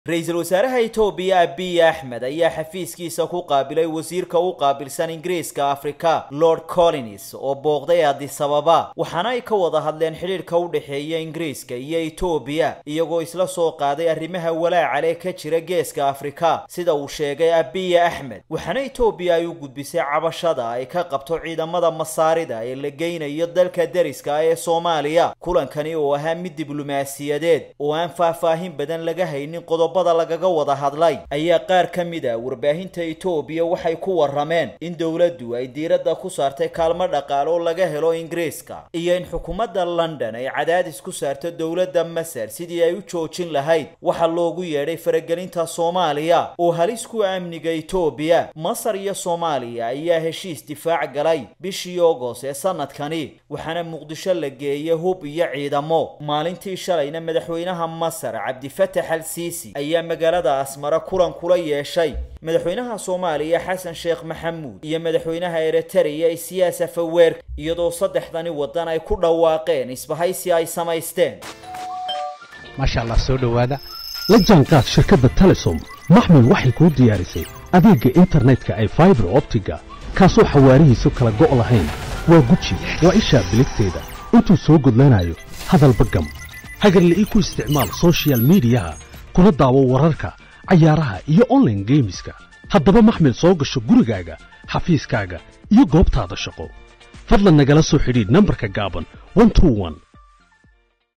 ra-iisul wasaaraha itoobiya abiy axmed ayaa xafiiskiisa ku qaabilay wasiirka u qaabilsan ingiriiska afrika lord collins oo booqday adisababa waxaana ay ka wada hadleen xidhiidhka u dhexeeya ingiriiska iyo itoobiya iyagoo isla soo qaaday arrimaha walaacale ka jira geeska afrika sida uu sheegay abiy axmed waxaana itoobiya ay u gudbisay cabashada ay ka qabto ciidamada masaarida ee la geynayo dalka deriska ee soomaaliya kulankani oo ahaa mid diblomaasiyadeed oo aan faahfaahin badan laga haynin qodob bada lagaga wada hadlay ayaa qaar ka mid a warbaahinta itoobiya waxay ku warrameen in dowladdu ay diiradda ku saartay kaalmo dhaqaale oo laga helo ingiriiska iyo in xukuumadda london ay cadaadis ku saarto dowladda masar sidii ay u joojin lahayd waxa loogu yeedhay faragelinta soomaaliya oo halis ku amniga itoobiya masar iyo soomaaliya ayaa heshiis difaac galay bishii ogos ee sanadkani waxaana muqdisho la geeyay hub iyo ciidamo maalintii shalayna madaxweynaha masar cabdifatax al siisi ayaa magaalada asmara kulan kula yeeshay madaxweynaha soomaaliya xasan sheekh maxamuud iyo madaxweynaha eritrea isiyaas afaweerka iyadoo saddexdani waddan ay ku dhawaaqeen isbahaysi ay samaysteen maasha allah soo dhowaada la jaanqaad shirkadda telesom maxmil waxay kuu diyaarisay adeegga internetka ay faibar optiga kaasoo xawaarihiisu kala go' lahayn waa guji waa ishaa biligteeda intuu soo gudlanayo hadalba gam hagarla ii ku isticmaal sochial midiyaha kuna daawo wararka cayaaraha iyo onlaine geemiska haddaba maxmil soo gasho gurigaaga xafiiskaaga iyo goobtaada shaqo fadlan nagala soo xidhiidh nambarka gaaban